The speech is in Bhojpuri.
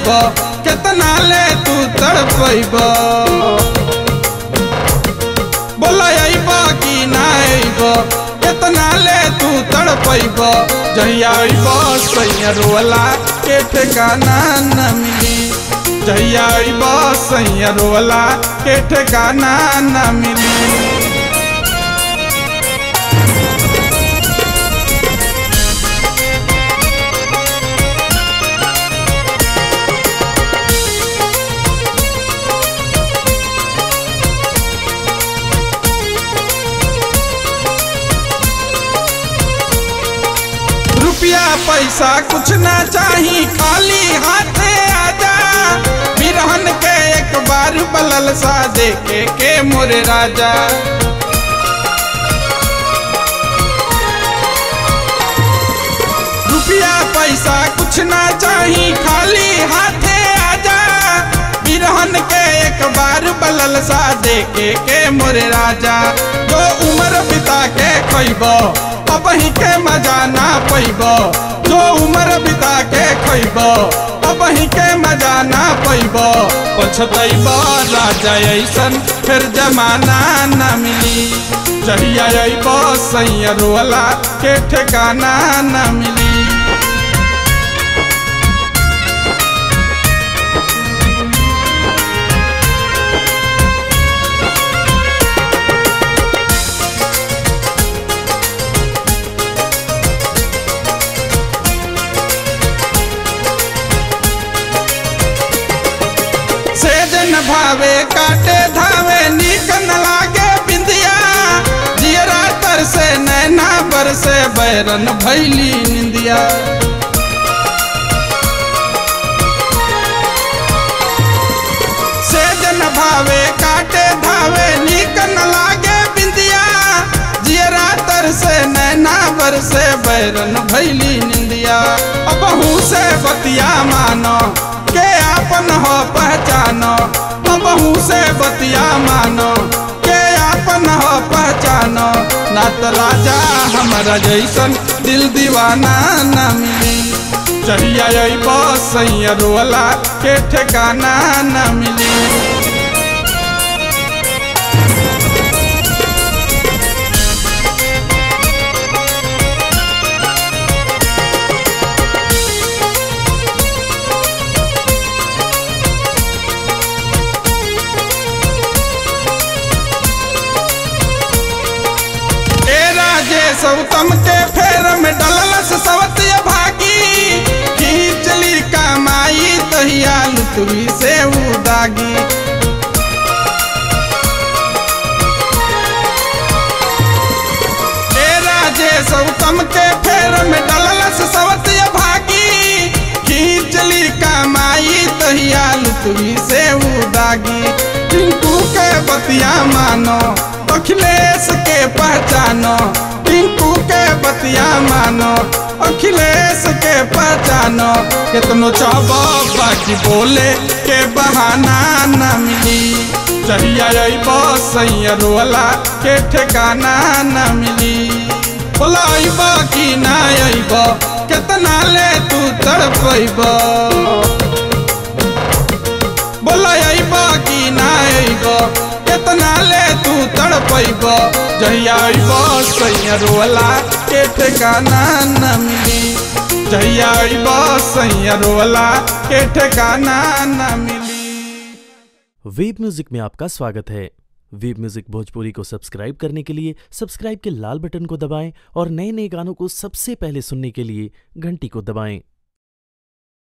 अइब केतना ले तू तड़पैब बोला अइब कि ना अइब केतना ले तू तड़पैब जहिया अइब सैया रोला के ठिकाना न मिली जहिया अइब सैया रोला के ठिकाना न मिली रुपया पैसा कुछ ना चाही खाली हाथे आजा बिरहन के एक बार बलल सा देखे के मोरे राजा रुपया पैसा कुछ ना चाही खाली हाथे आजा बिरहन के एक बार बलल सा देखे के मोरे राजा जो उम्र बिता के खैब अब ही के मजा ना पैब जो उम्र बिता के खैब अब ही के मजा ना पैब पछतैब राजा ऐसन फिर जमाना ना मिली जहिया अइब सैया रोला के ठिकाना ना मिली सेजन भावे काटे धावे नीक न लागे बिंदिया जियरा तर से नैना बर से बैरन भैली निंदिया सेजन भावे काटे धावे नीक न लागे बिंदिया जियरा तर से नैना बर से बैरन भैली निंदिया अबहू से बतिया मानो के आपन हो पहचानो बहू से बतिया मानो के आपन हो पहचानो ना तो राजा हमारा जैसन दिल दीवाना न मिली चढ़िया अइब सैया रोला के ठिकाना न मिली ए राजे सौतम के फेर में डललस सवतिया भागी खींचली कमाई तहिया लुतवी से उदागी ए राजे सौतम के फेर में डललस सवतिया भागी खींचली कमाई तहिया लुतवी से उदागी टिंकू के बतिया मानो अखिलेश के पहचानो टिंकू के बतिया मानो अखिलेश के पहचानो कितनो चाहबो बाकी बोले के बहाना न मिली चहिया अइब सैया रोला के ठिकाना न मिली बोला अइब कि ना अइब कितना ले तू तड़पैब बोला अइब कि ना अइब केतना ले तू तड़पैब जहिया अइब सैया रोला के ठिकाना न मिली जहिया अइब सैया रोला के ठिकाना न मिली वेब म्यूजिक में आपका स्वागत है वेब म्यूजिक भोजपुरी को सब्सक्राइब करने के लिए सब्सक्राइब के लाल बटन को दबाएं और नए नए गानों को सबसे पहले सुनने के लिए घंटी को दबाएं